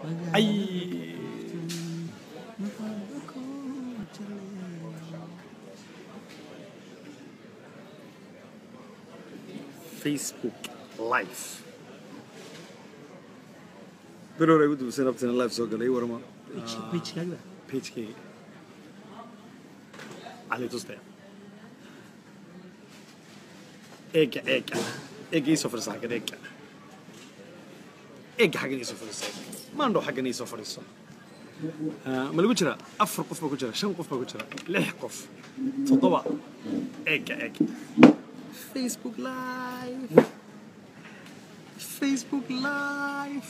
ay facebook live beroor ay ugu dubaseen abtina live soo galay warma Page-kaaga. pagekeyga cali tustaya eega eega eega iisoo fadhiisa xaggan eega eega xaggan iisoo fadhiisa maandhow xaggan iisoo fadhiiso Ah, ma lagu jira afar qof baa ku jira shan qof baa ku jira lix qof toddoba eega eega facebook live facebook live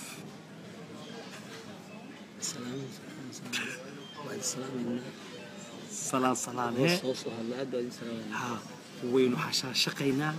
Salaam, salaam, salaam. Waa idin salaamaynaa. salaan salaan Hoos hee hoos u hadla, aad baa idin salaamaynaa. ها waynu xashaashaqaynaa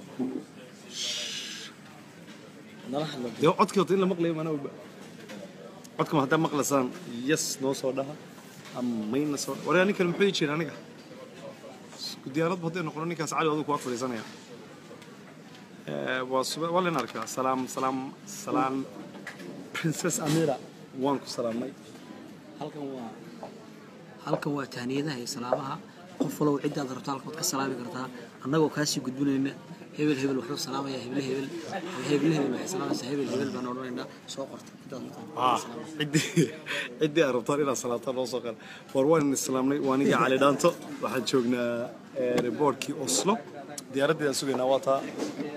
Nala hadla. dee codkii horta in la maqlayo maana oga codkama haddaa maqlaysaan yes noo soo dhaha ama mayna soo waryaa ninkan muxuu ii jira aniga isku diyaaradba hadday noqono ninkaas cali adigu kuwa fadhiisanaya Eh, waa sube waa leen arkaa salaam salaam salaam princess amira waan ku salaamay Halkan waa halkan waa tahniyadaha iyo salaamaha qof wallow ciddaad rabto halkan waad ka salaami kartaa annagoo kaasii gudbinayna hebel hebel wuxuu salaamayaa hebel hebel hebel hebel waxay salaamaysaa hebel hebel baan odhanaynaa soo qorta ciddaad rabtaan Ah, ciddii ciddii aad rabtaan inaad salaataan noo soo qala war waan islaamnay waa aniga cali dhaanto waxaan joognaa reboortkii oslo diyaaraddeeda aan sugaynaa waa taa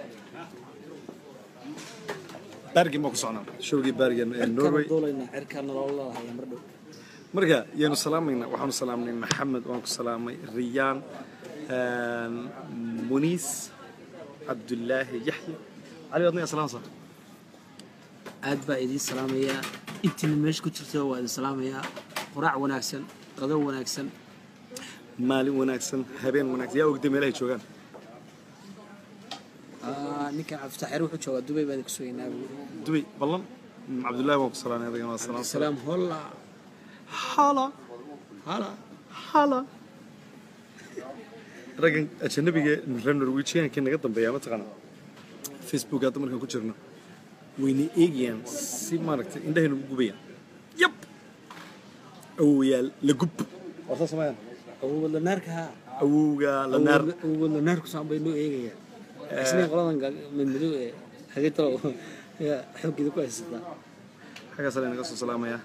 bergen baan ku socnaa showgii bergen ee norway cirkaan duulaynaa cirkaan nolol lahaya mar dhow marka yaanu salaamaynaa waxaanu salaamnay maxamed waan ku salaamay riyaan muniis cabdulaahi yaxya cali waad naga salaamsa aad baa idiin salaamayaa intiina meesha ku jirta waa idin salaamayaa quraac wanaagsan qado wanaagsan maalin wanaagsan habeen wanaagsan yaa ogday meelahay joogaan Ah, ninkan cabdifataxeer wuxuu joogaa dubay baan idinku sugaynaa buuri dubay ballan cabdullaahi waan ku salaamay adagana waa salaam salaam holla hala hala hala raggan ajanabiga reer norwejiyaanka naga dambeeya mataqaana facebook hadda markaan ku jirno wayna eegayaan si maaragtay indhahay nagu gubayaan yab awowayaal la gub waa saas samayaan awowad lanaarka haa awowga la naar awowad lanaarku saan bay noo eegayaan isna qoladan ga- madmadow ee hagitalo yaa xooggeeda ku haysataa xaggaas la naga soo salaamayaa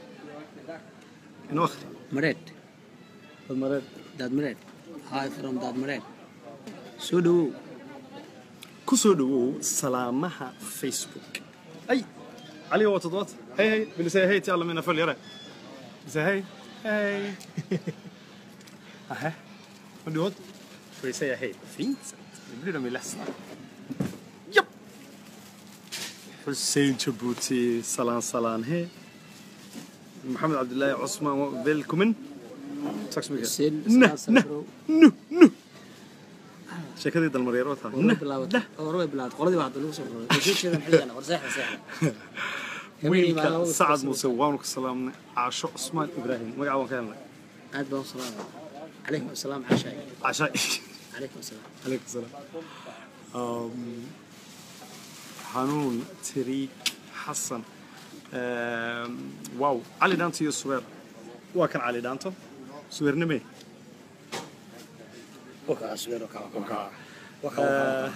inoo akhri mareed dad mareed daad mareed hi from daad mareed soo dhawow ku soo dhawow salaamaha facebook ay cali waa toddobaad hey hey bilisay hey ti alla mina följ yare bilisay hey hey aha vad du åt får vi säga hej på fint sätt nu blir de ju ledsna japp Hussein Djibouti salam salam hej Mohammed Abdullahi Osman välkommen tack så mycket Hussein, nah, salam nah, bro. nu nu sheekadii dalmaryaro taa hore way bilaabatay hore way bilaabatay qoladii waa hadda lagu soo qoray way soo jeedaan xilligana war seexda seexda Habeenkii baa wiilka labada sacad isku muuse waanu ka salaamnay caasho cusmaan ibraahim magaca waan ka helnay aad baan u salaamaya calaykum asalaam cashaay caasha calaykum asalaam calaykum salaam Um, xanuun tariiq xasan Um, wow cali dhaanto iyo subeer waa kan cali dhaanto subeernime wakaa sugeer wakaa wakaa Uh,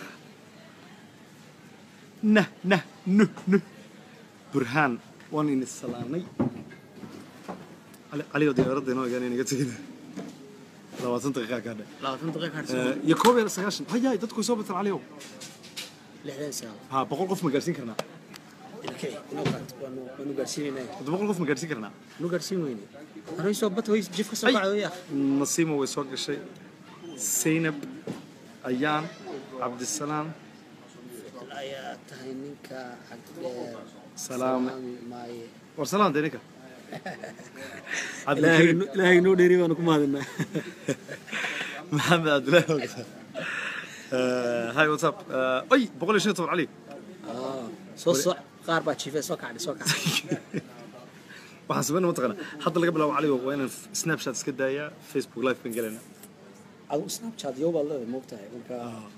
nah nah nuh nuh burhaan waan ini salaamay cali caliyo diyaaradda inoo egaan inaga tegin labaatan daqiiqa kaa dhe labaatan daqiiqa harsan Eh, iyo koob iyo sagaashan hayaay dadku way soo bataan caliyow lixdan sagaal ha boqol qof ma gaarsiin karnaa ilkay inoo qaat waanu waanu gaarsiinaynaa hadda boqol qof ma gaarsiin karnaa waanu gaarsiin weyne anay soo bat way jif ka soo Ay. kacday yaa nasiima way soo gashay zaynab ayaan cabdisalaam ayaa tahay ninka cagdheer Salaame. maaye war salaam dee ninka ilaahay cabdikariim ilaahay noo dheeri baanu ku mahadinaa maxamed cabdilaahi ogsa hi what's up Eh, ay boqol iyo shan iyo toban cali soo soc qaar baa jiifay soo kacday soo kacday waxaan sameynaa mataqaana hadda laga bilaabo caligo waa inaan snapchat iska daayaa facebook live baan gelaynaa adigu snapchat yow baad leedahay moogtahay marka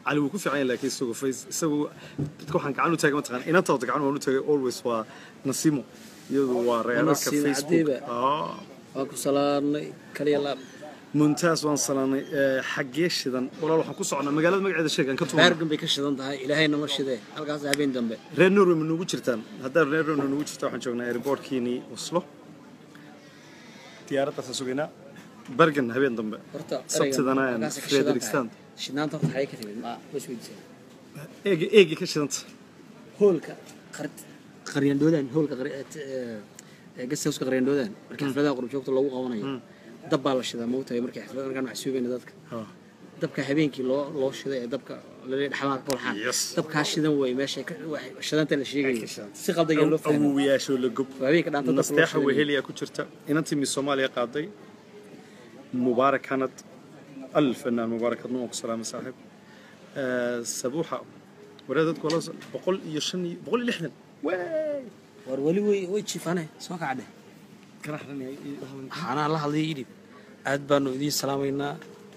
cali wuu ku fiican yahay laakiin isagu face isagu dadka waxaan gacan u taagay mataqaan inanta wada gacan waan u taagay always waa nasimo iyadu waa reerarka Nasiimo facebook Cadiiba. Ah. waa ku salaanay kaliya laab mumtaaz waan salaanay Eh, xaggee shidan walaal waxaan ku socnaa magaalada magaceeda sheeg aan ka tuurno baargan bay ka shidan tahay ilaahay nama shidee halkaas habeen dambe reer norway ma nugu jirtaan haddaan reer norway nugu jirta waxaan joognaa airportkiinii oslo diyaaraddaasaan sugaynaa bergen habeen dambe horta Sabtidana ereygan aan halkaas ka shidan tahay. Fredrikstad. shidnaanta horta xagee ka timid ma bas weydiisay eegi eegi ka shidanta hoolka qar- qaryandhoodaan hoolka gastauska qaryandhoodaan markii xafladaha qurubjoogta loogu qabanayo dab baa la shidaa moogtahay markii xaflada markaan maxsuubayna dadka Ah. dabka habeenkii loo loo shiday ee dabka laleeyahay dhaxmaha ka walxaan Yes. dabkaa shidan wey meesha shidanta la sheegayo ka shidanta. si qaldan yaa loo fahmay awowayaashoo la gob Waa habeenka dhaanta dabka loo nasteexa shiday. weheliyaa ku jirta inantii mis soomaaliya qaaday mubaarak hanad alf fanaan mubaarak hadna waan ku salaamay saaxiib Eh, sabuuxa waree dadku wala boqol iyo shan iyo boqol iyo lixdan wey war weli way way jiifane soo kacdhe kana xaranaya waxaanaa la hadlay idhib aad baanu idiin salaamaynaa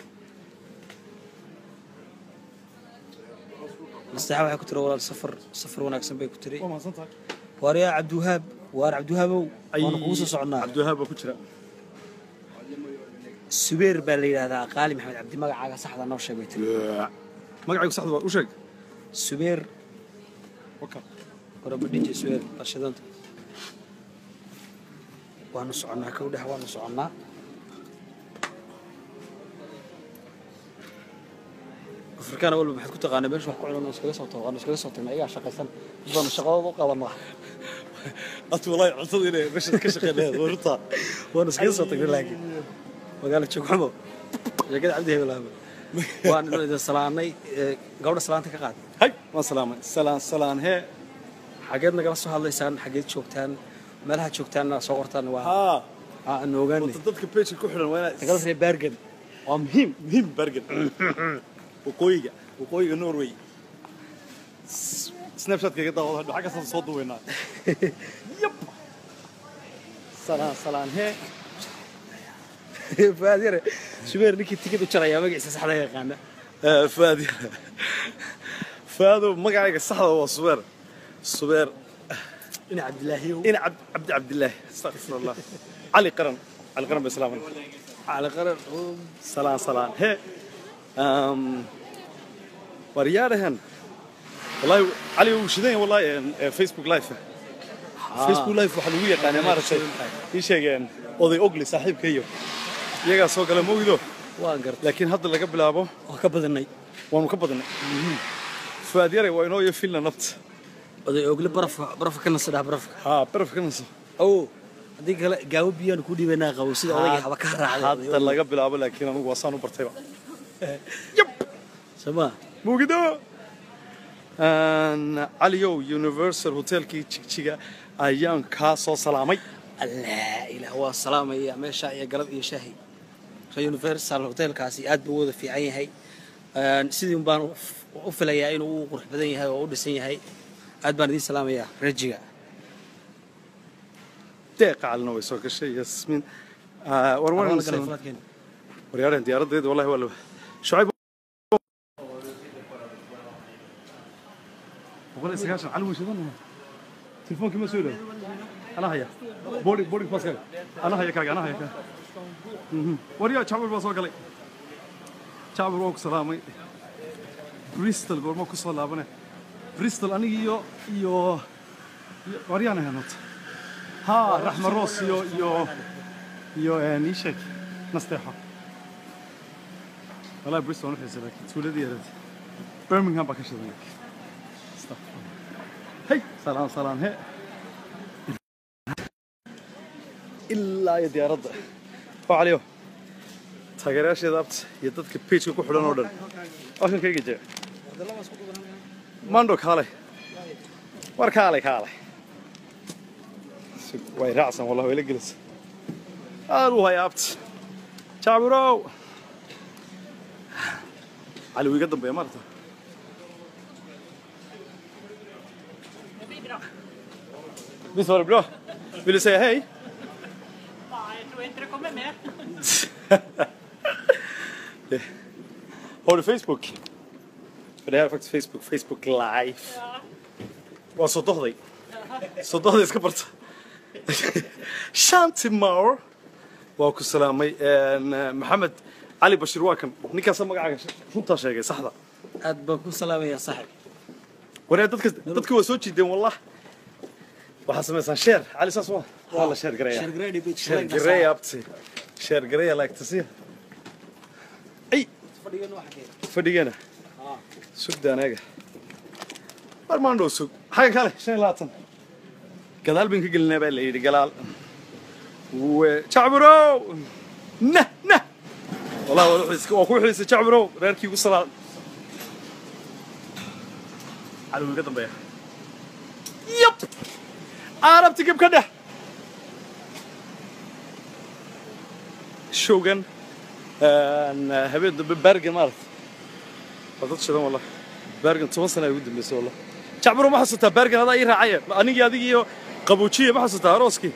nasteexa waxay ku tiri walaal safar safar wanaagsan bay ku tiri waa mahadsantahay waar yaa cabdiwahaab waar cabdiwahaabow waanu kugu soo soconnaa cabdiwahaab baa ku jira subeer baa la yidhahdaa qaali maxamed cabdi magacaaga saxda noo sheeg bay tiri magacaygu saxda waa u sheeg subeer waka warabadhiji subeer barshadanta waanu soconnaa kow dhex waanu soconnaa afrikaana walba maxaad ku taqaanaa meesha wax ku cunan iskaga soo tago waanu iskaga soo tagnaa iyagaa shaqaysan bis baanu shaqadooda u qabanaa atu walaahi cuntada inay meesha ka shaqeynayaan warta waanu iskaga soo tagnay laakiin magaalo joogxumo sheekada cabdi hebelaaba waanu idin salaanay ee, gabadha salaanta ka qaad hay waan salaamay salaan salaan hee xageed nagala soo hadlaysaan xageed joogtaan meelaha joogtaanna soo qortaan waa haa aan ogaanay wata dadka page ku xidhan waa nagala inaad reer baargan waa muhiim muhiim bergen waqooyiga waqooyiga norway S- snapchatka iga daawada hadho xaggaasaan soo duweynaa yab salaan salaan hee faad yare subeer ninkii tikid u jarayaa magaciisa saxda yaqaana Eh, faad faado magacayga saxda waa subeer subeer ina cabdilaahiyow ina cabd cabdi cabdilaahi astaqfirullah cali qaran cali qaran bay salaaman cali qaran salaan salaan hee um, waryaadhahan wallahi cali wuu shidan yahay wallahi een, ee, facebook live facebook live waxaa lagu yaqaanaa maaragtay ii sheegeen oday ogli saaxiibkayo iyagaa soo gala mawgido waan gartay laakiin hadda laga bilaabo waa ka badanay waanu ka badnay faad yare waa inoo iyo filna nabta oday ogle barafka barafka ka nasadhaa barafka haa baraf ka naso ow haddii kale gaawo biyaanu ku dhiibanaa qabo sida odayga haba ka raacday hadda laga bilaabo laakiin anugu waa saan u bartayba yab samaa muugido caliyow universal hotelkii jigjiga ayaan kaa soo salaamay allah ilaah waa salaamaya meesha iyo galab iyo shaahi so universal hotelkaasi aad buu u wada fiican yahay Een, sidii un baan u filayaa inuu u qurux badan yahay oo u dhisan yahay aad baan idiin salaamayaa rejiga deeqa calina way soo gashay yasmiin war waryaareen diyaaraddeeda wallahi waa la shucayb boqol iyo sagaashan cali wuu shidan telefoonkii ma soo dhaw ana haya boarding boarding passkaaga ana haya kaaga ana haya kaaga Mhm. waryaa jacbir baa soo galay jacbir waan ku salaamay bristol goorma ku soo laabane bristol aniga iyo iyo iyo- waryaan ahayn horta ها رحمة روس يو يو يو نيشك نستيحة والله بريستول نحس لك تولدي يا ريت برمنغهام بكش لك هي سلام سلام هي إلا يا دي رد وعليو taageerayaasheeda abta iyo dadka pageka ku xidhan oo dhan halkan kayga jee mando kaalay war kaalay kaalay way raacsan wallah way la gelisa aad u haya abta jaabirow cali wuu iga dambeeya maarata Visst var det bra? Vill du säga hej? Jag tror inte det kommer med. Har du Facebook? but I have Facebook, Facebook Live. Waa soo dohday. Soo dohday iska barta. Shanti Moore. Waa ku salaamay een, eh, Maxamed cali Bashir waa kan. Ninkaasa magacaaga runtaa sheegay saxda. aad baan ku salaamayaa saaxib Waree dadka dadka waa soo jiideen wallah. Waxaa samaysaan share. Cali saas waa. Waa la share gareeyaa. shargrady bay Share gareeyaa abti. Share gareeyaa like tasiya. Ay, fadhigan waxa kee fadhigana. sugda anaga war maan dhow sug xagga kale shan iyo labaatan gadaal baan ka gelinaa baa la yidhi galaal we jacburow nah nah wallahi waa wuxuu iska- waa ku xiisa jacburow reerkii ugu salaad cali ka dambeeya yab arabti gib ka dheh showgan een, habeen dambe baargan maaragta waa dad shidan wallah baargan toban sana ay ugu dambeysay wallah jacburo ma xasuutaa baargan adaa ii raacaye anigii adigii iyo qabuujiye ma xasuutaa arooskii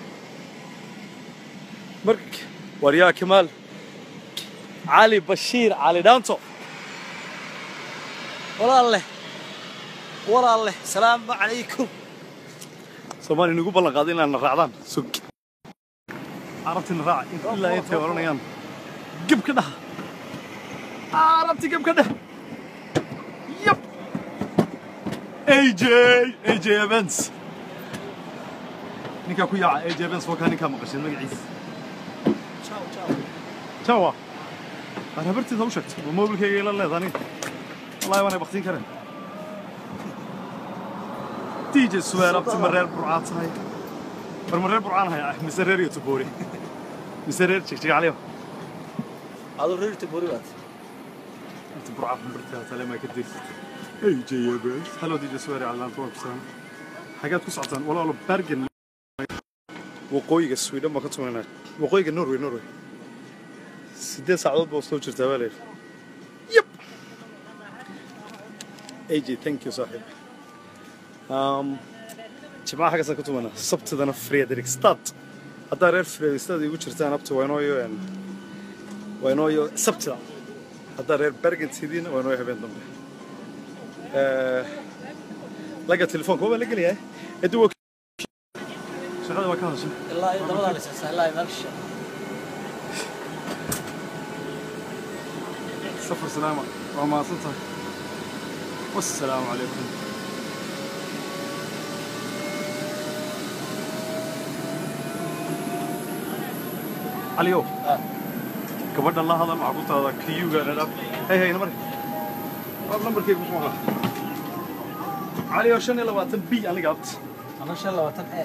mark war yaa kamaal cali bashiir cali dhaanto walaalle walaalle salaamu calaykum soomaali nagu ballan qaaday inaan na raacdaan sug carabtina raaca in- ilaa intay odhanayaan geb ka dhaha carabti geb ka dheh yab aj aj events ninkaa ku yaaca aj events waa kaa ninkaa maqasheen magaciisa jawa aan habartiisa u sheegtay waa mobilkayga ila leeda aniga wallahi waanay baktiin kareen dj suweer abti ma reer burcaa tahay war ma reer burcaan haya mise reer iyo tuboori mise reer jigjigaclyo aduu reerta bori baad inta burcaa xumbartaa tale maa ka degsatay ay jayabes hallo dj suweer calaanta waan ku salaam xagaad ku socotaan walaalo bergen waqooyiga sweden baan ka tumanaa waqooyiga norway norway sideed saacadood baa soo jirtaa baa leeyahay yep aj thank you saaxiib um, jimcaha xaggaasaan ka tumanaa sabtidana frederikstad haddaa reer frederikstad igu jirtaan abta waa inooyo een, waa inooyo sabtida haddaa reer bergen tidiina waa inooyo habeen dambe Eh, laga telefoonka waa baa la gelayaa edu waa shaqada waa ka hadashay ilaa iyo dabadaa lisaasaa ilaa iyo meelsha سفر سلامة وما صنتها والسلام عليكم عليو آه. gabadha la hadal waxaa ku taada kiyuga dhadhab hay hay namar war nambarkayga muxuu ahaa cali oo shan iyo labaatan b aniga abt ama shan labaatan ee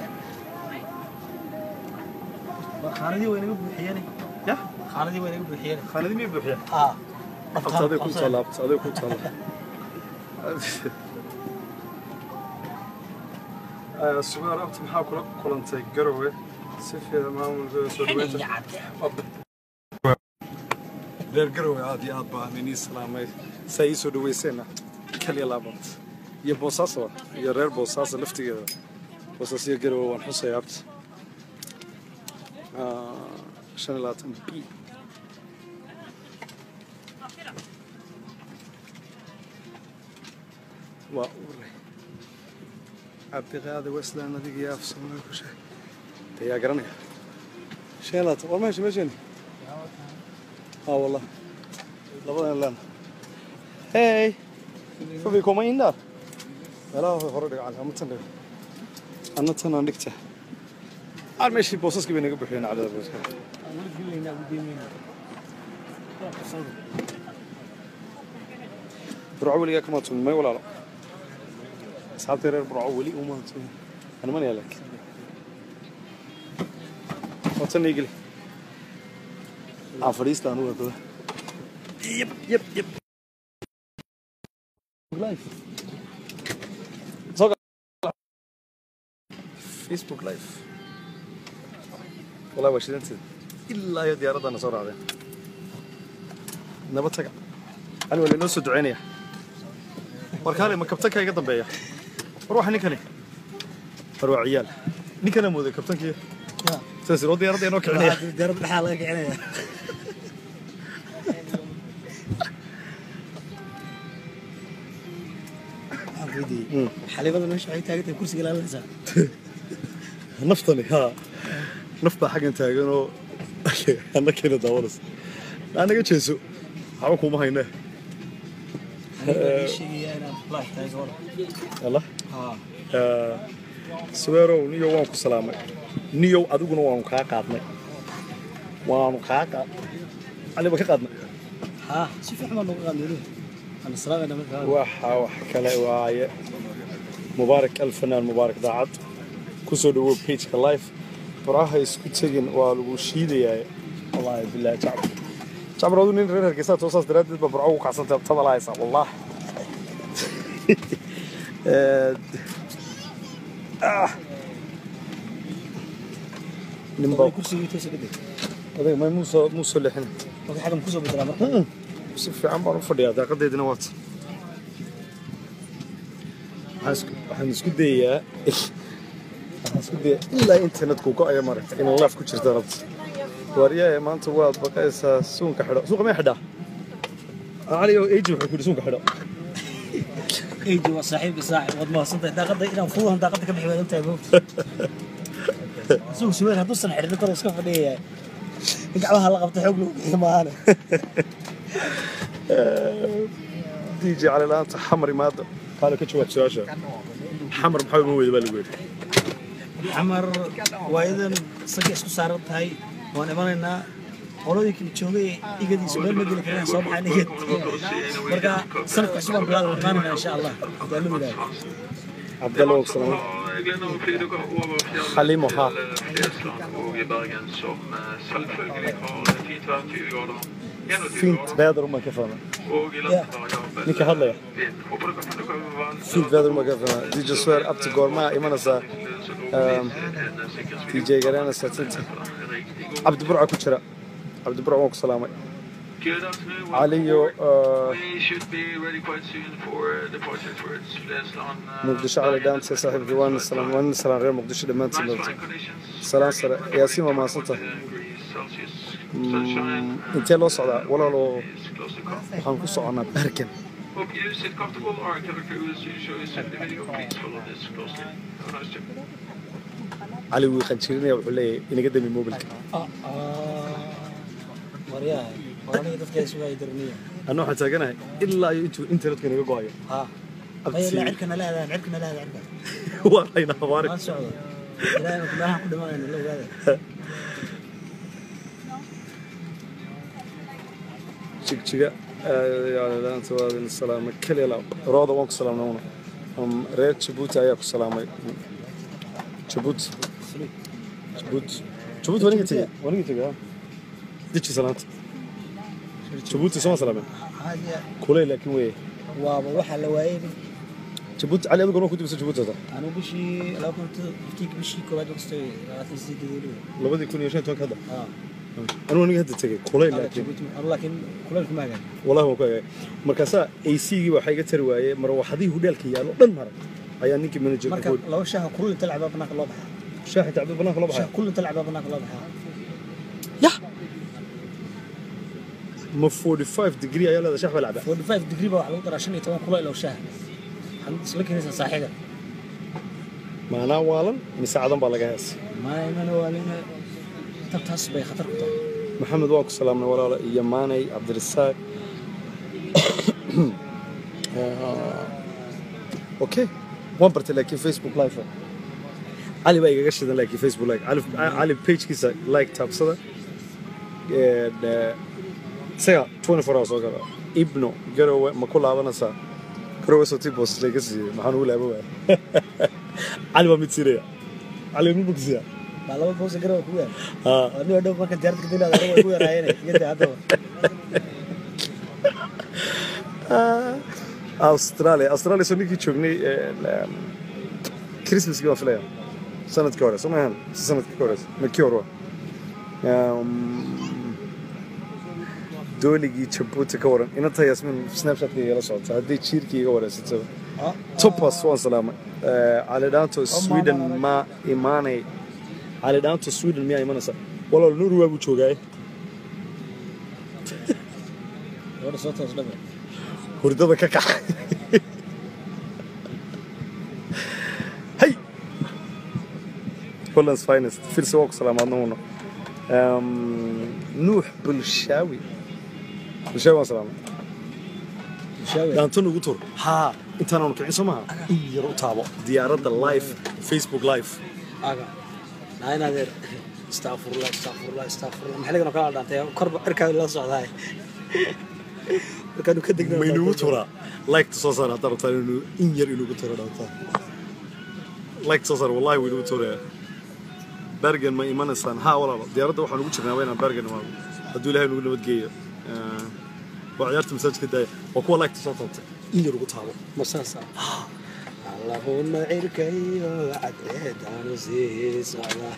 khaanadii way naga buuxiyeen ya khaanadii way naga buuxiyeen khaanadi miyay buuxiya aa abta aday ku taala abta aday ku taala sugaar abta maxaa kula kulantay garowe si fiican maamulka soo dhaweynta reer garowe aad iyo aad baan inii salaamay saa ii soo dhawayseena kaliya laabant iyo boosaaso iyo reer boosaaso laftigeeda boosaas iyo garowe waan xusaya abta Ah, shan iyo labaatan b waa uray cabdiqaadi weslan adiga iyo afsamay ku sheeg ayaa garanaya shan iyo labaatan war meesha meeshani اه والله لبضنا لنا هاي فبي كوما يندار لا هو هورد على ما تنده انا تنا نكته عاد ماشي بوسس كبي نقبل حين على البوس برعو لي كما تون ما ولا لا اصحابتي رير برعو لي وما تون انا ماني لك وتني يقلي aan fadhiista anugu dada yep yep yep live Soo gal- facebook live wallahi waa shidanteeda ilaa iyo diyaaraddaana soo raacdeen nabad taga ani waa lainoo soo duceynaya war kaale ma kabtanka iga dambeeya war waxa ninkani war waa ciyaal ninkana mooday kabtankii saas oo diyaaradda inoo kicinaya diyaarad dhexaa laga kicinaya xalibada meesha waxay taagan tahay kursiga ilaalinaysaa naftani haa naf baa xaggan taagan oo annakeena daawanaysa anaga jeeso waxba kuma hayne aniga sheegaya inaad laax tahay gabadha allah haa saweerow niyow waan ku salaamay niyow adiguna waanu kaa qaadnay waanu kaa qaad caliba ka qaadnay haa si fiican baa nooga qaadnay weliba ana salaamayna markaa waxa wax kale waaye mubaarak alfanaan mubaarak daacad kusoo dhawow pageka life baraha isku tegin waa lagu shiidayaa wallaahi bilaahi jacbar jacbar adu nin reer hargeysaa toosaas daraaddeed baa burco ugu kacsantay tabala haysaa wallaah Ah. nin baa kursigii toosa ka deg odayga may muusoo muusoo leexin marka xaggan kusoo bedelaa marka si fiican baan u fadhiyaa daaqadeedina waata waxaan isku- waxaan isku dayayaa waxaan isku dayaa ilaa internetku go-aya maragta in laaf ku jirta rabta waaryahe maanta waad baqaysaa suunka xidho suuqa may xidhaa cali oo eji wuxuu ku yidhi suunka xidho eydi waa saaxiibka saaxib waad mahadsantahay daaqadda inaan fuduhan daaqadda ka bixi waad ogtahay moogta isugu suweer hadduusan xidhin karo iska fadhiyayaa in gacmaha la qabta xoog lagu bixiyo maahane dj cali la-aanta xamar imaada qaalo ka jawaab su-aasha xamar maxaa uga weyda baa lagu yidhi xamar waayadan isaga isku saaran tahay waan imanaynaa qoladii kala joogay igadiisu meel ma geli karaan soo baxaan igad marka sanadka cusub aan bilaad imaanayna insha allah hadaa la yidhahdo cabdalla og salaam Halimo, ha. fint väder om man kan fana ninka hadlaya fint väder om man kan fana dj swear up to gorma imanaysaa um, dj garanaysaa tinta cabdi burca ku jira cabdi burca waan ku salaamay caliyo uh, muqdisho cali dhaanta saaxiibkii waana salaam waana salaam reer muqdisho dhammaantiin noolta salaan sare yaasiin waa mahadsanta intee loo socdaa walaaloo waxaan ku soconaa baarkan Hope you sit comfortable or can we cruise to show you some video. Please follow this closely. Have a nice trip. cali wuu qanjirinaya wuxuu leeyahay inaga dami mobilka waryaha waa aniga dadka isugu ay darniya anna waxaan taaganahay ilaa iyo intuu internetka inaga go-ayo haa maya la cirkana la aadaan cirkana la aadaan cirka waa layna habaari maan socdo ilaahay marka meelahan ku dhimanayna la ogaada jigjiga yaalaanta waa idin salaamay keliya la rooda waan ku salaamnay una Um, reer jabuuti ayaa ku salaamay jabuuti jabuuti jabuuti waa ninka tegey waa ninka tegey ha deji salaanta jabuuti soma salaameen haadiya kuley laakiin weye waaba waxaa la waayey jabuuti cali adiguna waa ku dibisa jabuuti hata anigu bishii laba kun fiftiinka bishii koowaad waqtay labaatan sideed labadii kun iyo shan iyo tobanka hadda haa anigu aniga hadda tegey kuley laakiin Jabuuti anu laakiin kuleelka ma hagaag wallahi waan ku eegay markaasaa ac-gii waxaa iga tari waayey marwaxadihii hudheelka yaallo dhan mara ayaa ninkii manager marka laba shaaha kulul inta lacbaa banaanka loo baxaa shaaxi tacbi banaanka loo baxay shaah kulul inta lacbaa banaanka loo baxaa yah ma 45 degree ayaa leedahay shax baa lacba 45 degree baa wax lagu daraa shan iyo toban kuleyl oo shaaha waxaad isla keenaysaa saaxiga maanaa waalan mise cadan baa laga heesay maana waalina tabtaas bay khatar ku tahay maxamed waa ku salaamnay walaalo iyo maanay cabdirasaaq okay waan bartay laakiin facebook live cali baa igaga shidan laakiin facebook live cali cali pagekiisa like taabsada And, eh, isaga 24 hours oo gala ibno garowe ma ku laabanaysaa garowe soo tii boosas laga siiyey maxaan ugu laaba waaya cali waa mid siinaya cali waa mid bogsiya baa laba boosa garowa ku yaal haa waa nin dhow marka diyaaradda ka dilaada way ku yaraayeen iyada haddaba australia australia soo ninkii joognay eh, christmaskii baan filaya sanadkii hore soo maahan mise sanadkii ka horeysa ma kii hore wa Um, dooligii jabuuti ka waran inanta yasmin snapchatka igala socota haddii jiirkii iga wareysato topas waan salaamay Eh, cali dhaanto sweden ma imaanay cali dhaanto sweden miyaa imanaysa walaal norway buu joogaaye gabadha soo toos dhabe hurdada ka kaxa hollands finest firsi waa ku salaamaadna uuna nuux bulshaawi bulshaawi waan salaamay daantan ugu tur haa intaan aanu kicin soo maha in yar u taabo diyaaradda live facebook live aga naayin adeer astaqfirullah astaqfirullah astaqfirullah maxaligan oo kala dhaantay korba cirkaada la socdaay markaanu ka degna ma inugu turaa liketa soo saar haddaan rabtaan inuu in yar inugu turo dhaantaan liketa soo saar wallahi wuu inugu turaya bergen ma imanaysaan haa walaalo diyaaradda waxaan ugu jirnaa waa inaan bergen imaado hadduu ilahay nugu nabadgeeyo Eh, waa ciyaarta masaajidka daaya waa kuwa liketa soo taabtay in yar ugu taabo masaasa allahuna cirkayo cadceedaanu sii socda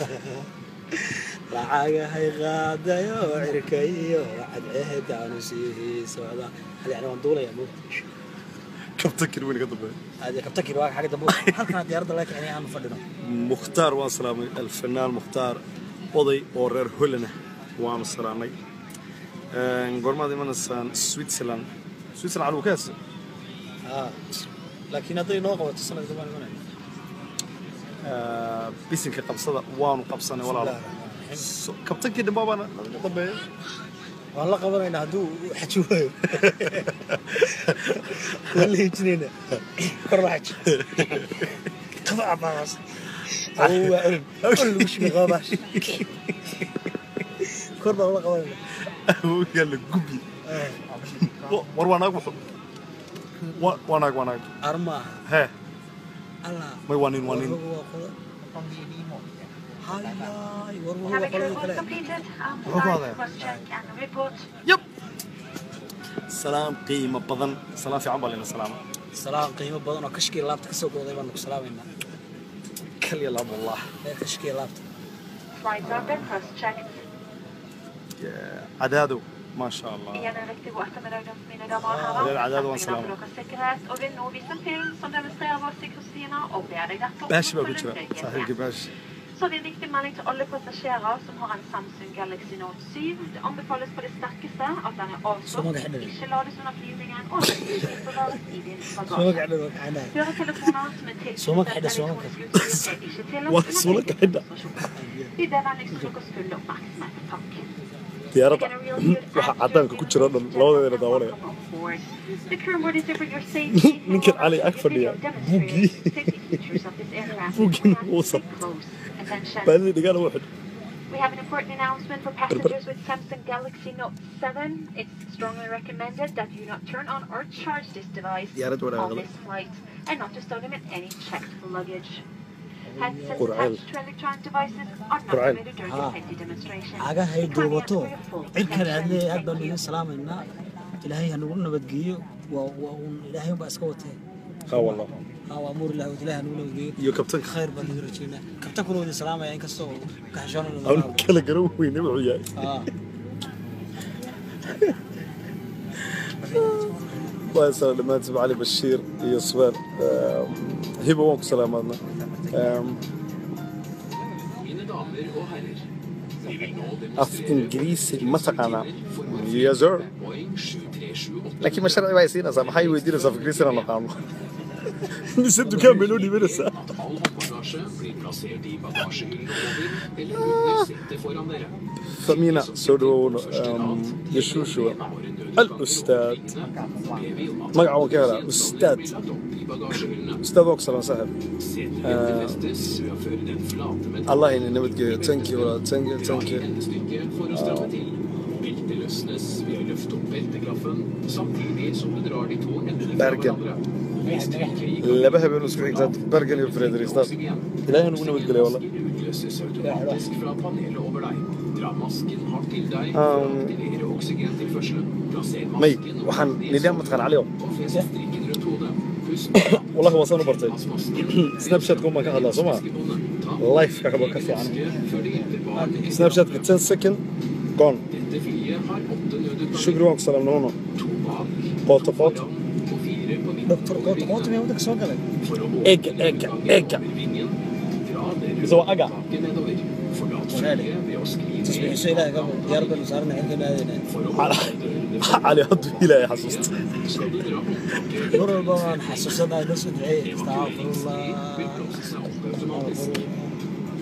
lacagahay qaadayo cirkayo cadceedaanu sii socda hadi yani waan duulaya mo kabta kirweyne ka dambeeya hadi kabtakir waa xagga dambe halkana diyaaradda laga kicin aanu fadhino mukhtaar waan salaamay alfanaan mukhtaar oday oo reer holland ah waanu salaamay goormaad imanaysaan switzerland switzerland calugu ka heesa laakiin hadday noo qabato sanadka baan imanaya bisinka qabsada waanu qabsanay walaalo So- kabtankii dhambaa baana naga dambeeya waan la qabanaynaa hadduu xaji waayo waan la hijinayna korba xaji qaba cabaas awow waa olin olin lagu shubay qabaash kor baan la qabanayna yaa la gubi war waa naag wuxu Wa- waa naag waa naag armaaha hee allah may waa nin waa nin waa qodo hayaay war waa Cabin qolada crew kale completed. Um, Muxuu ku hadlaya? cross check and report. yab salaam qiimo badan salaam fiican baa layna salaama salaam qiimo badan oo kashkiya laabta kasoo gooday baanu ku salaamaynaa kalya laabullah ee kashkiya laabta Flight order cross checked. cadaadow ما شاء الله Igen en riktig god eftermiddag mina damer och herrar. Det är det, det var en Tack salam. för åkers säkerhet och vill nå vissa film som demonstrerar vår sikkerhetsstina og ber deg derfor om ماشي å بقى følge كنت nøye صحيح med. ماشي Så det er en viktig melding til alle passasjerer som har en Samsung Galaxy Note 7. Det anbefales på det sterkeste at den er Så avslått, mange hender det. ikke lades under flyvningen og ikke forvares i din Så bagasje. magac dhan waa kaxanaya Høretelefoner som er Så mange hender, tilknyttet så mange. elektronisk utstyr er ikke tillatt What? Så mange hender? Vi ber vennligst om deres fulle oppmerksomhet. Takk. diyaaradda waxa cadaanka ku jira dhan labadeedana daawanaya ninkan cali ag fadhiya buugii Buuggiina uusan. baadida dhigaana wuu xidh We have an important announcement for passengers with Samsung Galaxy Note 7. It's strongly recommended that you not turn on or charge this device Diyaaradda walaal on qaba. this flight and not to stow them in any checked luggage. Headsets Qur'aan. attached to electronic devices are not Qur'aan. permitted during Ah. the safety demonstration. cagahay We kindly ask duubato for your full cirkan attention. aadle aad baanu idin salaamaynaa ilaahay ha nagu nabadgeeyo waa waa uun ilaahay baa iska watee ha wallah haa waa amuur ilahi ilaahay ha nagu nabadgeeyo iyo kabtanka khayr baan idin rajeynaa kabtankuna waa idin salaamaya inkastoo aan kaxishoonana kala garan weyne wuxuu yahay waa salaam dhammaantiin cali bashiir iyo subeer hiba waan ku salaamaadna Mine damer og herrer, vi vil nå af ingiriisi ma taqaanaa yes sir Boeing 7378 laakiin ma sharci baa siinaysaa maxay weydiinaysaa af ingiriisi inaan naqaano mise dukaan bay noo dhiibanaysaa all håndbagasje blir plassert i bagasjehyllen over eller under setet foran dere. famina soo dhawowna yashuushuwa al-ustaad Ber vi om at magaca waan ka helaa ustaad lagt opp i bagasjehyllene. ustaad waa ku salaan saaxib Setebelte festes sør for den flate metall. allah ina nabadgeeyo thank you walaal thank you Dra thank i you endestykket for å stramme til. Beltet løsnes ved å løfte opp belteklaffen, samtidig som du drar de to endene fra Bergen. hverandre. Vi stryker i laba habeen isku xigtaa bergen iyo fredrikstad ilaahay nagu nabadgeliya walla utløses automatisk fra panelet over deg. Dra masken hardt til deg Um, for å aktivere oksygentilførselen. Plasser may masken waxaan nidaam mataqaan cali oo og fest strikken rundt hodet. Husk på wallahi waa saan u bartay at masken snapchat kun baan ka hadlaa soo maa maskebåndet. Ta life ka kaba ka fiican maske før det hjelper barn. snapchatka 10 second gone Dette flyet har åtte nødutganger. shukri waan ku salaamna huno To bak, Qoto, to qoto. foran og fire på midten. doctor qoota qoota miyaa waddanka soo galay For å Egg, egg, egg. over vingen. Dra det Så rundt agga. taket nedover. Forlat flyet ved å skli ned tasbiixso ilaahay gabo diyaar baanu saarana cirkan aadayna for å holde dørene cali hadduu ilaahay xasuusta Skal du dra håndtaket mar walba waan xasuusanahay noo soo duceeyey evakueringssikring vil astaqfirullah blåse seg opp automatisk.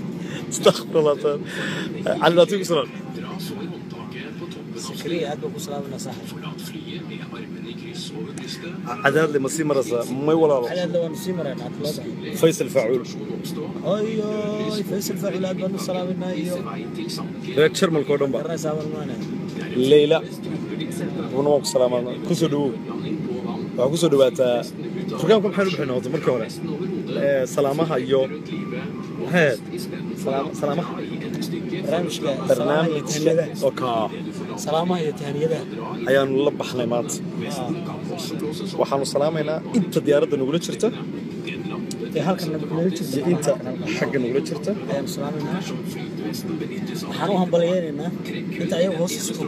Astaghfirullah. cali dhaanto igu salaam Dra så i håndtaket på toppen av sakriya aad baan ku salaaminaa saaxib Forlat flyet med armene i kryss over brystet. cadaadle ma sii maraysaa may walaalo cadaadla waanu sii maraynaa atlooda faysal faacuul Situasjon oppstå. oyoy faysal faacil aad baan u salaaminaa iyo Vei til Sandefjord. reer jarmalka oo dhan ba garanaysaa baan maanaya leyla runa waan ku salaamaa kusoo dhawow waxaa kusoo dhawaataa programka maxaynu bixinaa horta markii hore Ee, salaamaha iyo maxay ahayd Salaam- salaamaha barnaamijka barnaamijka oo kaa salaamaha iyo tahaniyadaha ayaanu la baxnay maanta waxaanu salaamaynaa inta diyaaradda nagula jirta ee halkan nabadgelyo iyo jirta inta xagga nagula jirta ayaanu salaaminaa waxaan u hambaliyeynaynaa inta ayaga hoosta sugo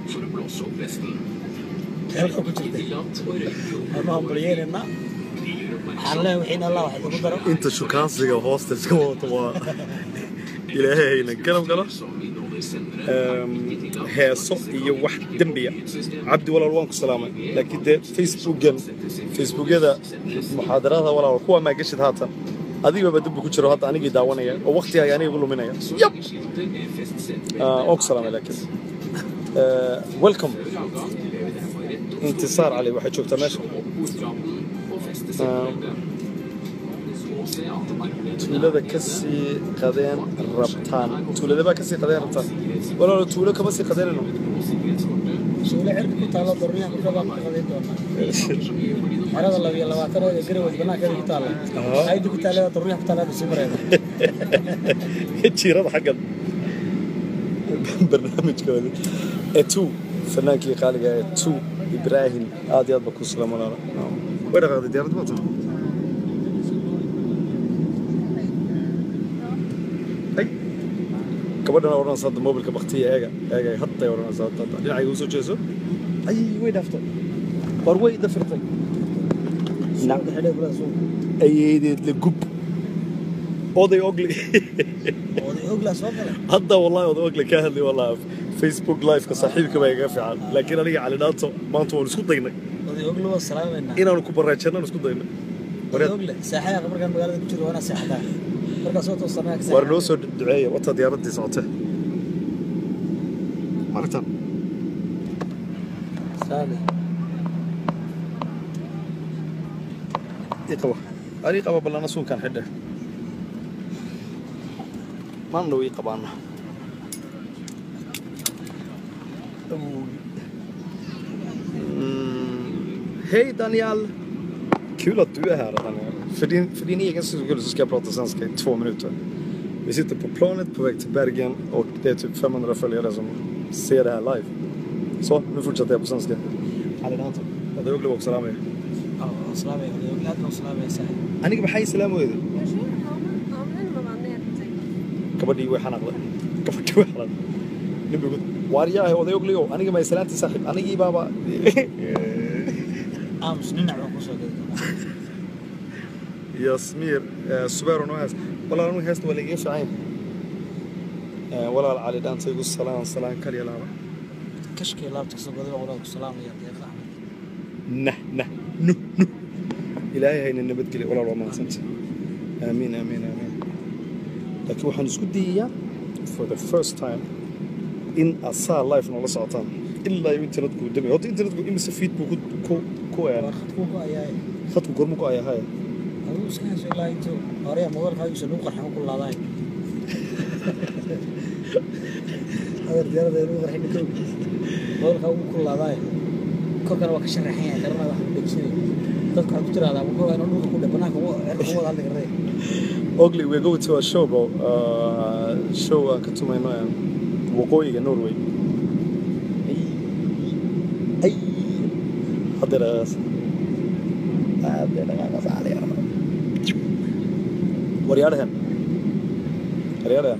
ee halkan ku jirta waxaan u hambaliyeynaynaa waxaan leeyahay wixiina allah wax idinku daro inta shukaansiga hoosta iska wadato waa ilaahay hayna garab galo Eem, heeso iyo wax dembiya cabdi walaal waan ku salaamay laakiin dee facebookan facebookyada muxaadarada walaal kuwa maa geshid haatan adigaba dembi ku jiro hadda anigii daawanaya oo waqtigaaga aniga igu luminaya yab Ah, waan ku salaamay laakiin Eh, welcome intisaar cali waxay joogtaa meesha Ah, tuulada kasii qadeen rabtaan tuuladabaa kasii qadeen rabtaan walaalo tuulo kama sii qadeynayno suule cirka ku taalo dorniyaha kurka baan ku qadayn doonaa xerada laba iyo labaatan oo ee garawad banaankeeda ku taalla Aha. ayda ku taalla dorniyaha ku taalla hadda sii marayna jiirada xaggan barnaamijkooda ee two fanaankii qaaliga ee two ibraahim aad iyo aad ba ku salaam walaalo way dhaqaaqday diyaaradda maanta ay gabadhana odhanaysa hadda mobilka baktiya eega eega hadday odhanaysa hadda hadda dhinacayga usoo jeeso ay way dhaaftay war way dafirtay suuqa xidhay bulada suuqa ayeedeed la gub oday ogli oday oglaa soo galay hadda wallahi oday ogli ka hadlay wallahi facebook live-ka saaxiibka baa iga fiican laakiin aniga cali dhaato maanta waan isku daynay oday ogla waa salaamaynaa inaanu ku baraajannaan isku daynay oday ogle saaxayaqa markaan magaalada ku jiro waa inaa seexataa markaas oo toosanaa ka waar noo soo duceeya wata diyaaraddii socotee maragtaan saali ii qaba ani qaba ballana suunkaan xidhe maan dhow ii qabaana Mm, Hej Daniel! Kul att du är här Daniel. För din, för din egen skull så ska jag prata svenska i två minuter. Vi sitter på planet på väg till Bergen och det är typ 500 följare som ser det här live. Så, nu fortsätter jag på svenska. Cali Danto. Oday Ogli waa ku salaamaya. salaamaya oday ogle aad baan u salaamaya saaxib aniga maxay salaam weyday gabadhii way xanaaqday gabadhii way xanaaqday nabigu waaryahay oday ogliyow aniga may salaantii saaxiib anigii baaba aamus dhinac baan kusoo geli doonaa yasmiir eh, subeero noo hees walaal anigu heesta waa laiga fiican yahay walaal cali dhaanta igu salaan salaan kaliya laaba kashkii laabta kasoo goday baan walaal ku salaamaya deeqa axmed nah nah nuh nuh ilaahay hayna nabadgeliya walaal waa mahadsanta aamiin aamiin aamiin laakiin waxaan isku dayayaa for the first time in aad saa life noola socotaan ilaa iyo internetku uu damay horta internetku imise feed buu ku ku ku waa een khadkuu ku ayaa khadku gormu ku ayahaya aduu iska hayso ilaa intuu horeya mobilkaagiisa lagu qarxin ku laadaay adeer diyaarada lagu qarxin kow mobilkaa ugu ku laadaay korkana waa ka sharaxan yahay garana wax ku dhegsanay dadku waxay ku tiraahdaa wuxuu inuu dhulka ku dhe banaanka ugu cirka ugu wada hadli karnay ogly we're going to a show bro uh, show aan ka tumayno een waqooyiga norway ay hadda dhaqaaqas hadda dhaqaaqas aliya waryaadhahan waryaadhahan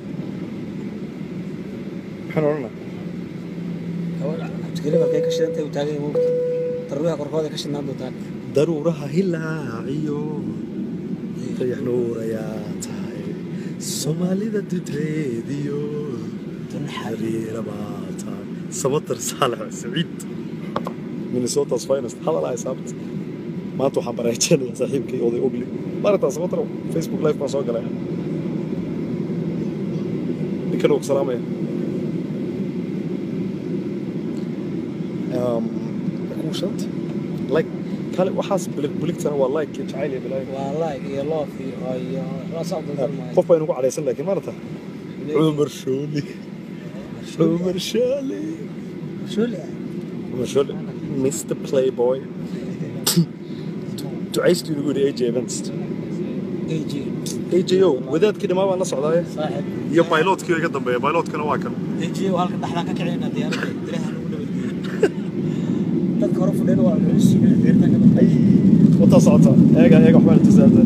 maxaan odhanaa gabadha cabdigeli markay ka shidantay uu taagan yahay darbiyaha korkooda ka shidnaan doontaan daruuraha hilaaciyo dayax nuurayaa tahay soomaalida dudeediyo xariira baa tahay samatar saalax saciid minnesota's finest hadal ay saabt maanta waxaan baraajeenaya saaxiibkay oday ogli maaragtaa samatar facebook live baan soo galay ninkana uu ku salaamaya Um, kuwa shanta like kale waxaas bilig biligtana waa like iyo jacayl iyo bilaayo waa like iyo loof iyo iyo waxba saa u daldal maayo qof baa inagu cadhaysan laakiin maarata cumar shooli cumar shooli Shuli ah. cumar shooli mr playboy ducaystu inagu yidhi aj events AJ ajo wadaadkii dhamaa baan la socdaaye saaxib iyo pilotkii iga dambeeya pilotkana waa kan AJ oo halka dhaxlaan ka kicina diyaaradda ilaha lagu nabadgeeyo dadka hore fadhiyana waa culus beertan ka dambeeya wataa socota eega eega waxbaan tusaata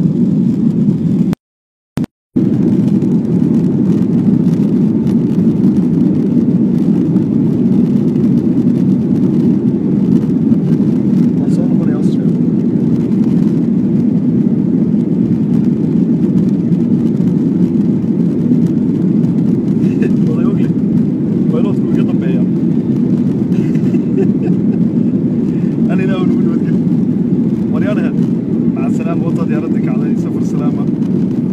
Waan soo noqonaya Austria. Wada ogle. Pilotku iga dambeeya. أنا لا أقول ودك وريانها مع السلامة وطا ديارتك على سفر سلامة